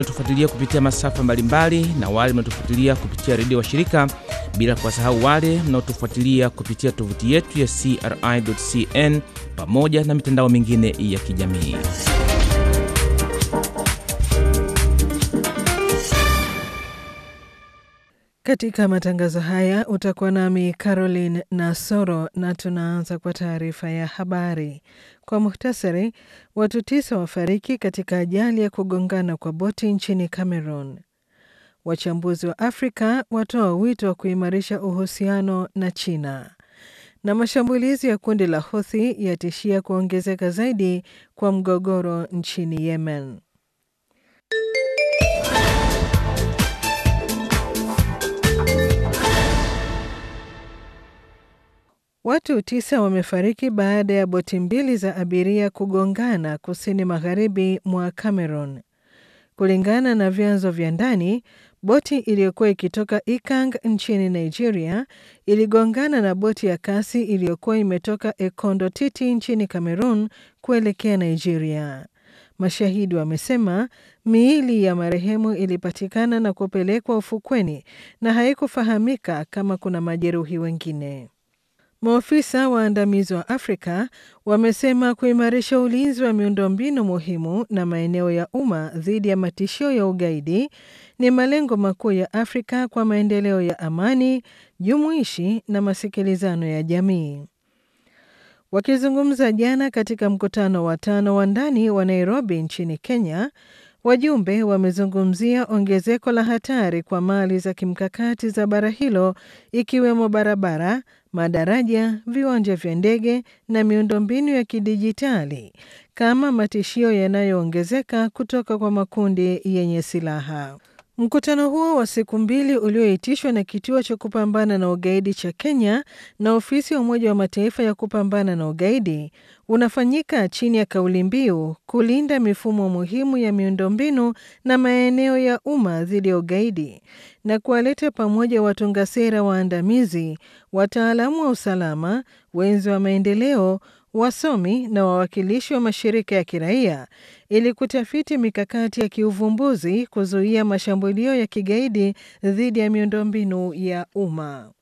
tufuatilia kupitia masafa mbalimbali na wale mnaotufuatilia kupitia redio wa shirika, bila kuwasahau wale mnaotufuatilia kupitia tovuti yetu ya CRI.cn pamoja na mitandao mingine ya kijamii. Katika matangazo haya utakuwa nami Caroline Nasoro na tunaanza kwa taarifa ya habari. Kwa muhtasari, watu tisa wafariki katika ajali ya kugongana kwa boti nchini Cameroon. Wachambuzi wa Afrika watoa wito wa kuimarisha uhusiano na China, na mashambulizi ya kundi la Houthi yatishia kuongezeka zaidi kwa mgogoro nchini Yemen. Watu tisa wamefariki baada ya boti mbili za abiria kugongana kusini magharibi mwa Cameroon. Kulingana na vyanzo vya ndani, boti iliyokuwa ikitoka Ikang nchini Nigeria iligongana na boti ya kasi iliyokuwa imetoka Ekondo Titi nchini Cameroon kuelekea Nigeria. Mashahidi wamesema miili ya marehemu ilipatikana na kupelekwa ufukweni na haikufahamika kama kuna majeruhi wengine. Maofisa waandamizi wa Afrika wamesema kuimarisha ulinzi wa miundombinu muhimu na maeneo ya umma dhidi ya matishio ya ugaidi ni malengo makuu ya Afrika kwa maendeleo ya amani, jumuishi na masikilizano ya jamii. Wakizungumza jana katika mkutano wa tano wa ndani wa Nairobi nchini Kenya, wajumbe wamezungumzia ongezeko la hatari kwa mali za kimkakati za bara hilo ikiwemo barabara, madaraja, viwanja vya ndege na miundombinu ya kidijitali kama matishio yanayoongezeka kutoka kwa makundi yenye silaha. Mkutano huo wa siku mbili ulioitishwa na kituo cha kupambana na ugaidi cha Kenya na ofisi ya Umoja wa Mataifa ya kupambana na ugaidi unafanyika chini ya kauli mbiu kulinda mifumo muhimu ya miundombinu na maeneo ya umma dhidi ya ugaidi na kuwaleta pamoja watunga sera waandamizi, wataalamu wa usalama, wenzi wa maendeleo wasomi na wawakilishi wa mashirika ya kiraia ili kutafiti mikakati ya kiuvumbuzi kuzuia mashambulio ya kigaidi dhidi ya miundombinu ya umma.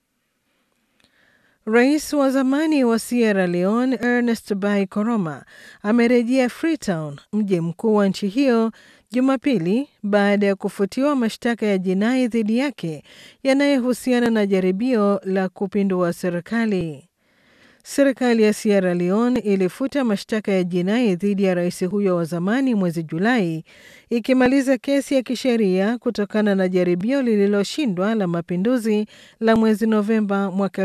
Rais wa zamani wa Sierra Leone Ernest Bai Koroma amerejea Freetown, mji mkuu wa nchi hiyo Jumapili baada ya kufutiwa mashtaka ya jinai dhidi yake yanayohusiana na jaribio la kupindua serikali. Serikali ya Sierra Leone ilifuta mashtaka ya jinai dhidi ya rais huyo wa zamani mwezi Julai, ikimaliza kesi ya kisheria kutokana na jaribio lililoshindwa la mapinduzi la mwezi Novemba mwaka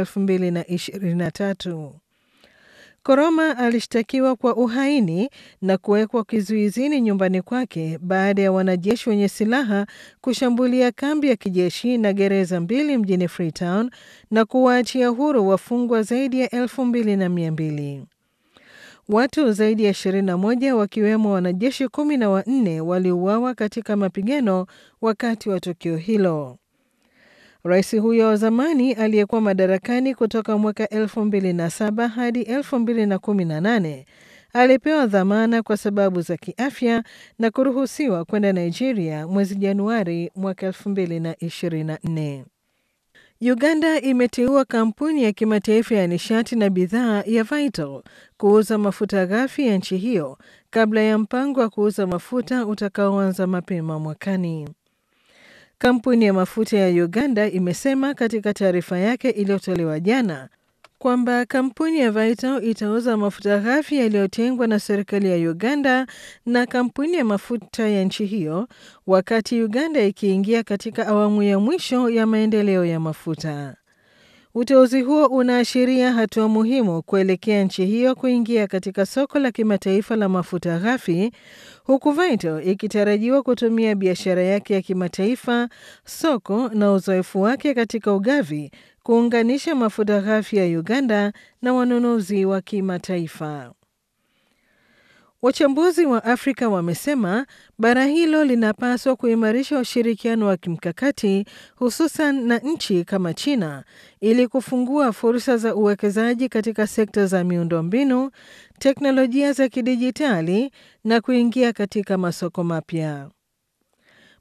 2023. Koroma alishtakiwa kwa uhaini na kuwekwa kizuizini nyumbani kwake baada ya wanajeshi wenye silaha kushambulia kambi ya kijeshi na gereza mbili mjini Freetown na kuwaachia huru wafungwa zaidi ya elfu mbili na mia mbili. Watu zaidi ya 21 wakiwemo wanajeshi kumi na wanne waliuawa katika mapigano wakati wa tukio hilo. Rais huyo wa zamani aliyekuwa madarakani kutoka mwaka 2007 hadi 2018 alipewa dhamana kwa sababu za kiafya na kuruhusiwa kwenda Nigeria mwezi Januari mwaka 2024. Uganda imeteua kampuni ya kimataifa ya nishati na bidhaa ya Vital kuuza mafuta ghafi ya nchi hiyo kabla ya mpango wa kuuza mafuta utakaoanza mapema mwakani. Kampuni ya mafuta ya Uganda imesema katika taarifa yake iliyotolewa jana kwamba kampuni ya Vital itauza mafuta ghafi yaliyotengwa na serikali ya Uganda na kampuni ya mafuta ya nchi hiyo, wakati Uganda ikiingia katika awamu ya mwisho ya maendeleo ya mafuta. Uteuzi huo unaashiria hatua muhimu kuelekea nchi hiyo kuingia katika soko la kimataifa la mafuta ghafi, huku Vital ikitarajiwa kutumia biashara yake ya kimataifa, soko na uzoefu wake katika ugavi kuunganisha mafuta ghafi ya Uganda na wanunuzi wa kimataifa. Wachambuzi wa Afrika wamesema bara hilo linapaswa kuimarisha ushirikiano wa kimkakati hususan na nchi kama China ili kufungua fursa za uwekezaji katika sekta za miundombinu, teknolojia za kidijitali na kuingia katika masoko mapya.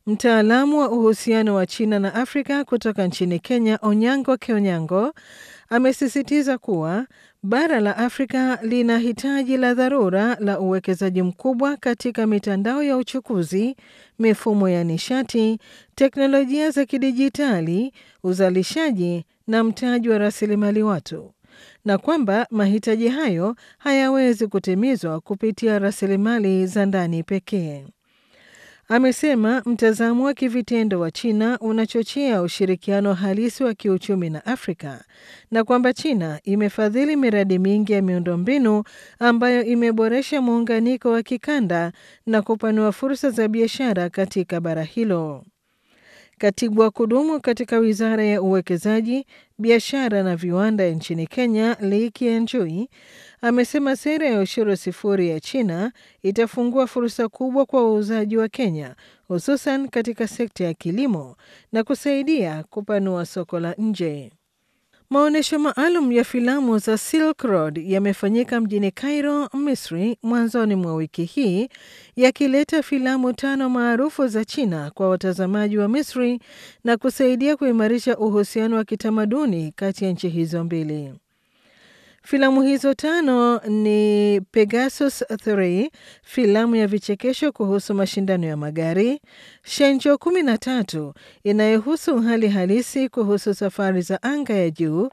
Mtaalamu wa uhusiano wa China na Afrika kutoka nchini Kenya, Onyango Keonyango, amesisitiza kuwa bara la Afrika lina hitaji la dharura la uwekezaji mkubwa katika mitandao ya uchukuzi, mifumo ya nishati, teknolojia za kidijitali, uzalishaji na mtaji wa rasilimali watu, na kwamba mahitaji hayo hayawezi kutimizwa kupitia rasilimali za ndani pekee. Amesema mtazamo wa kivitendo wa China unachochea ushirikiano halisi wa kiuchumi na Afrika na kwamba China imefadhili miradi mingi ya miundombinu ambayo imeboresha muunganiko wa kikanda na kupanua fursa za biashara katika bara hilo. Katibu wa kudumu katika wizara ya uwekezaji, biashara na viwanda nchini Kenya, Lee Kianjui, amesema sera ya ushuru sifuri ya China itafungua fursa kubwa kwa wauzaji wa Kenya, hususan katika sekta ya kilimo na kusaidia kupanua soko la nje. Maonyesho maalum ya filamu za Silk Road yamefanyika mjini Cairo, Misri, mwanzoni mwa wiki hii, yakileta filamu tano maarufu za China kwa watazamaji wa Misri na kusaidia kuimarisha uhusiano wa kitamaduni kati ya nchi hizo mbili. Filamu hizo tano ni Pegasus 3, filamu ya vichekesho kuhusu mashindano ya magari, Shenzhou 13 inayohusu hali halisi kuhusu safari za anga ya juu,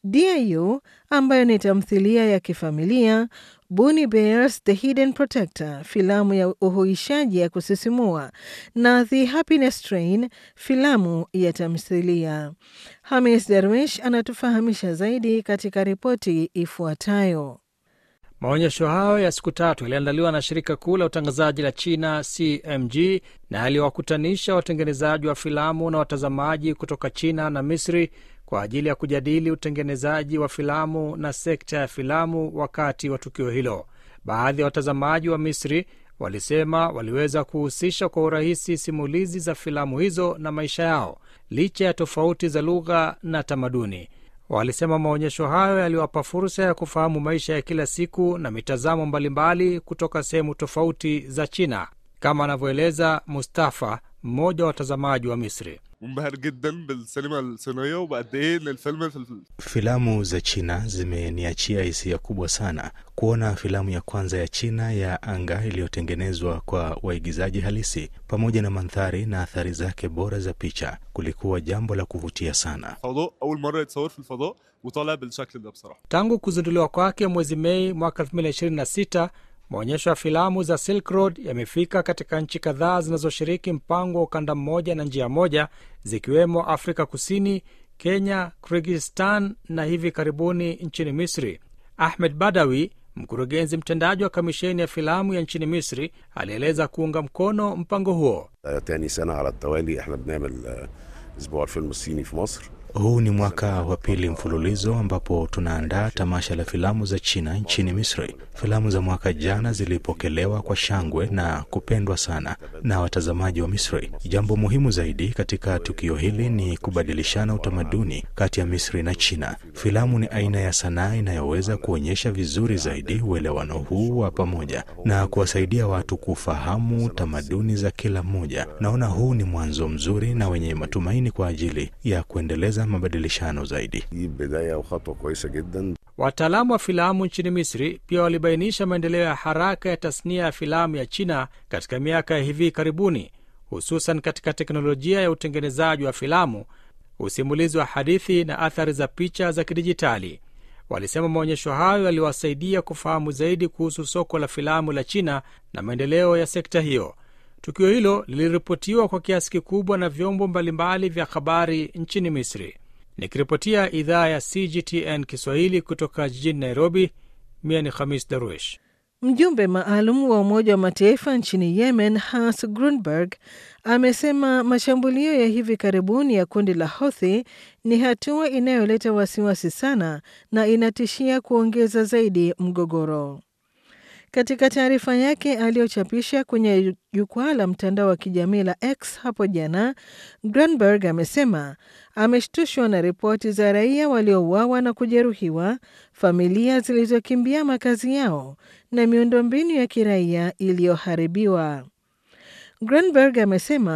Diu ambayo ni tamthilia ya kifamilia, Bunny Bears The Hidden Protector, filamu ya uhuishaji ya kusisimua na The Happiness Train, filamu ya tamthilia. Hamis Darwish anatufahamisha zaidi katika ripoti ifuatayo. Maonyesho hayo ya siku tatu yaliandaliwa na shirika kuu la utangazaji la China CMG na yaliwakutanisha watengenezaji wa filamu na watazamaji kutoka China na Misri kwa ajili ya kujadili utengenezaji wa filamu na sekta ya filamu wakati wa tukio hilo. Baadhi ya watazamaji wa Misri walisema waliweza kuhusisha kwa urahisi simulizi za filamu hizo na maisha yao licha ya tofauti za lugha na tamaduni. Walisema maonyesho hayo yaliwapa fursa ya kufahamu maisha ya kila siku na mitazamo mbalimbali kutoka sehemu tofauti za China, kama anavyoeleza Mustafa, mmoja wa watazamaji wa Misri. منبهر جدا بالسينما الصينيه وبقد ايه ان الفيلم في Filamu za China zimeniachia hisia kubwa sana. Kuona filamu ya kwanza ya China ya anga iliyotengenezwa kwa waigizaji halisi pamoja na mandhari na athari zake bora za picha kulikuwa jambo la kuvutia sana. الفضاء اول مره يتصور في الفضاء وطالع بالشكل ده بصراحه Tangu kuzinduliwa kwake mwezi Mei mwaka 2026 maonyesho ya filamu za Silk Road yamefika katika nchi kadhaa zinazoshiriki mpango wa ukanda mmoja na njia moja, zikiwemo Afrika Kusini, Kenya, Kyrgyzstan na hivi karibuni nchini Misri. Ahmed Badawi, mkurugenzi mtendaji wa kamisheni ya filamu ya nchini Misri, alieleza kuunga mkono mpango huo. تاني سنة على التوالي احنا بنعمل آه، اسبوع الفيلم الصيني في مصر Huu ni mwaka wa pili mfululizo ambapo tunaandaa tamasha la filamu za China nchini Misri. Filamu za mwaka jana zilipokelewa kwa shangwe na kupendwa sana na watazamaji wa Misri. Jambo muhimu zaidi katika tukio hili ni kubadilishana utamaduni kati ya Misri na China. Filamu ni aina ya sanaa inayoweza kuonyesha vizuri zaidi uelewano huu wa pamoja na kuwasaidia watu kufahamu tamaduni za kila mmoja. Naona huu ni mwanzo mzuri na wenye matumaini kwa ajili ya kuendeleza mabadilishano zaidi. دي بداية وخطوة كويسة جدا Wataalamu wa filamu nchini Misri pia walibainisha maendeleo ya haraka ya tasnia ya filamu ya China katika miaka ya hivi karibuni, hususan katika teknolojia ya utengenezaji wa filamu, usimulizi wa hadithi na athari za picha za kidijitali. Walisema maonyesho hayo yaliwasaidia kufahamu zaidi kuhusu soko la filamu la China na maendeleo ya sekta hiyo. Tukio hilo liliripotiwa kwa kiasi kikubwa na vyombo mbalimbali vya habari nchini Misri. Nikiripotia idhaa ya CGTN Kiswahili kutoka jijini Nairobi, mia ni Khamis Darwish. Mjumbe maalum wa Umoja wa Mataifa nchini Yemen, Hans Grunberg, amesema mashambulio ya hivi karibuni ya kundi la Houthi ni hatua inayoleta wasiwasi sana na inatishia kuongeza zaidi mgogoro. Katika taarifa yake aliyochapisha kwenye jukwaa la mtandao wa kijamii la X hapo jana, Grunberg amesema ameshtushwa na ripoti za raia waliouawa na kujeruhiwa, familia zilizokimbia makazi yao na miundombinu ya kiraia iliyoharibiwa. Grunberg amesema